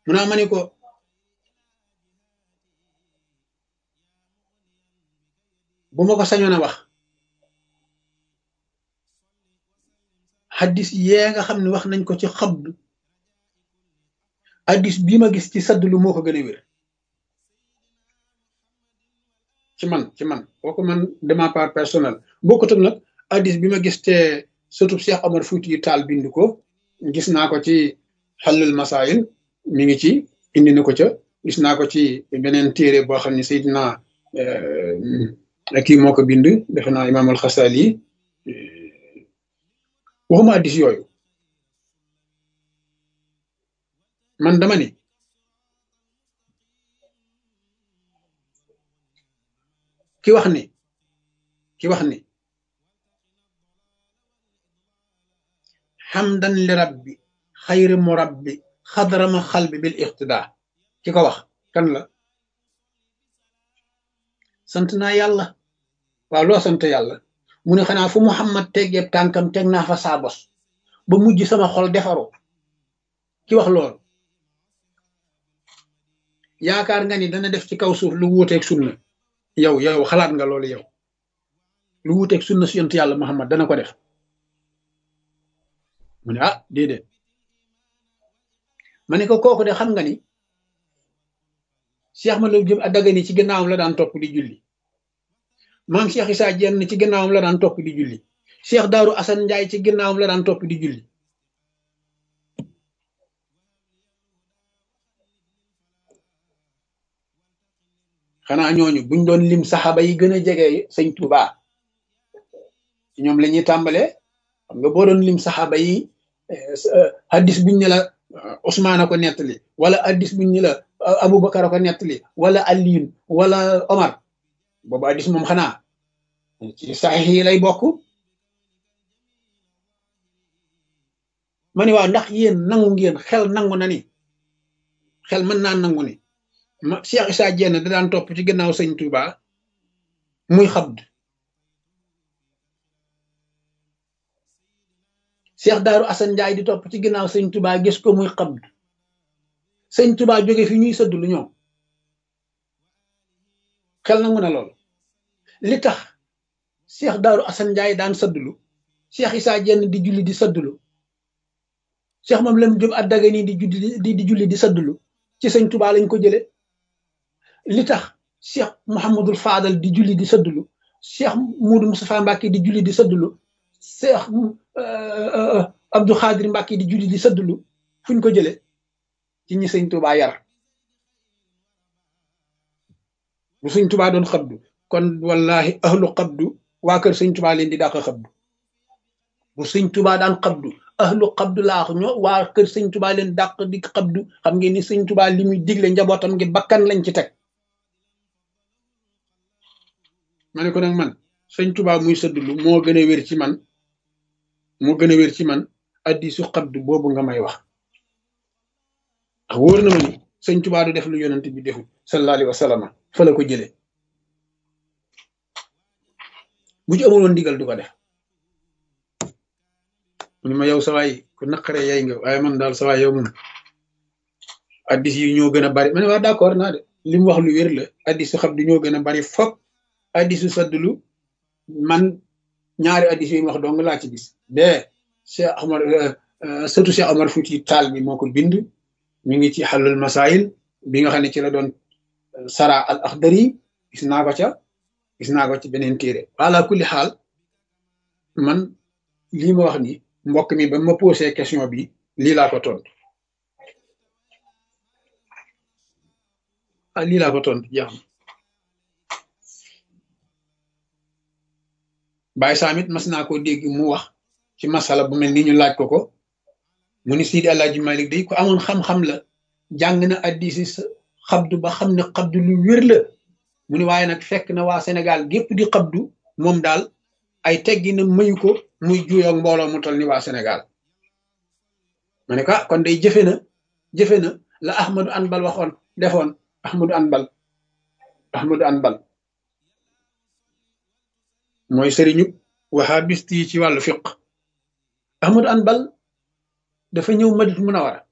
mu naa ma ni ko bu ma ko sañoon a wax xaddis yee nga xam ne wax nañ ko ci xabdu addis bii ma gis ci saddlu moo ko gën a wér ci man ci man kooku man de ma part personnel bokkut ak nag addis bi ma gis te surtout Cheikh Omar Fouti yu taal bind ko gis naa ko ci xallul masail mi ngi ci indi na ko ca gis naa ko ci beneen téere boo xam ne Seydina kii moo ko bind defe naa imaam al-Xasali waxuma addis yooyu man dama ni ki wax ni ki wax ni xamdan li rabbi xayri murabbi xadrama xalbi bil iqtida ki ko wax kan la sant naa yàlla waaw loo sant yàlla mu ne xanaa fu muhammad teggeeb tànkam teg naa fa saa bos ba mujj sama xol defaru ki wax loolu yaakaar nga ni dana def ci kaw suuf lu wuuteeg sunna yow yow xalaat nga loolu yow lu wuuteeg sunna si yonent yàlla muhammad dana ko def mu ne ah déedéet ma ne ko kooku de xam nga ni Cheikh Malou Diop Dagana ci gannaawam la daan topp di julli maam Cheikh Issa Diène ci gannaawam la daan topp di julli Cheikh Daaru Assane Ndiaye ci gannaawam la daan topp di julli xanaa ñooñu buñ doon lim saxaaba yi gën a jege sëñ Touba ci ñoom la ñuy tàmbalee xam nga boo doon lim saxaaba yi hadis buñ ne la Ousmane a ko nettali wala hadis buñ ne la Aboubacar a ko nettali wala Aliyun wala Omar boobu hadis moom xanaa ci saxiix yi lay bokk ma ne waaw ndax yéen nangu ngeen xel nangu na ni xel mën naa nangu ni ma Cheikh Issa Diène da daan topp ci gannaaw sëñ Touba muy xabd Cheikh Daaru Assane Ndiaye di topp ci gannaaw sëñ Touba gis ko muy xabd sëñ Touba jóge fi ñuy sëdd lu ñoom xel nangu na lool li tax Cheikh Daaru Assane Ndiaye daan sëddlu Cheikh Issa Diène di julli di sëddlu Cheikh moom lam Jóob ak Dagana di julli di julli di sëddlu ci sëñ Touba lañ ko jële li tax Cheikh Mouhamadul Fadal di julli di sëddlu Cheikh Moudou Moustapha Mbacke di julli di sëddlu Cheikh Abdou Khadir Mbacke di julli di sëddlu fuñ ko jële ci ñi sëñ Touba yar bu sëñ Touba doon xabdu kon wallahi ahlu xabdu waa kër sëñ Touba leen di dàq xabdu bu sëñ Touba daan xabdu ahlu xabdu laax ñoo waa kër sëñ Touba leen dàq di xabdu xam ngeen ni sëñ Touba li muy digle njabootam ngi bakkan lañ ci teg ma ne ko nag man sëñ Touba muy sëddlu moo gën a wér ci man moo gën a wér ci man addi su xabdu boobu nga may wax ndax wóor na ma ni sëñ Touba du def lu yonent bi deful sallallahu alayhi wa sallam fa la ko jëlee bu ci amul woon ndigal du ko def mu ne ma yow sawaay ku naqare yay nga waaye man daal sawaay yow moom addis yi ñoo gën a bari ma ne waa d'accord naa de li mu wax lu wér la addis su xabdu ñoo gën a bari fop addisu saddulu man ñaari addis yi wax dong laa ci gis de Cheikh Omar surtout Cheikh Omar Fouti Taal bi moo ko bind mi ngi ci xalul masail bi nga xam ne ci la doon sara al akhdari gis naa ko ca gis naa ko ci beneen téere ala kulli xaal man lii ma wax ni mbokk mi ba ma posé question bi lii laa ko tontu ah lii laa ko tontu jeex na Baye Samit mas naa koo dégg mu wax ci masala bu mel ni ñu laaj ko ko mu ni Sidi Alaaji Malik day ko amoon xam-xam la jàng na addisi xabdu ba xam ne xabdu lu wér la mu ni waaye nag fekk na waa Sénégal gépp di xabdu moom daal ay teggi na mayu ko muy juyoog mbooloo mu tol ni waa Sénégal ma ne ko kon day jëfe na jëfe na la Ahmadu Anbal waxoon defoon Ahmadu Anbal Ahmadu Anbal mooy sëriñu wahabist yi ci wàllu fiq Ahmadu Anbal dafa ñëw Madinatu Munawara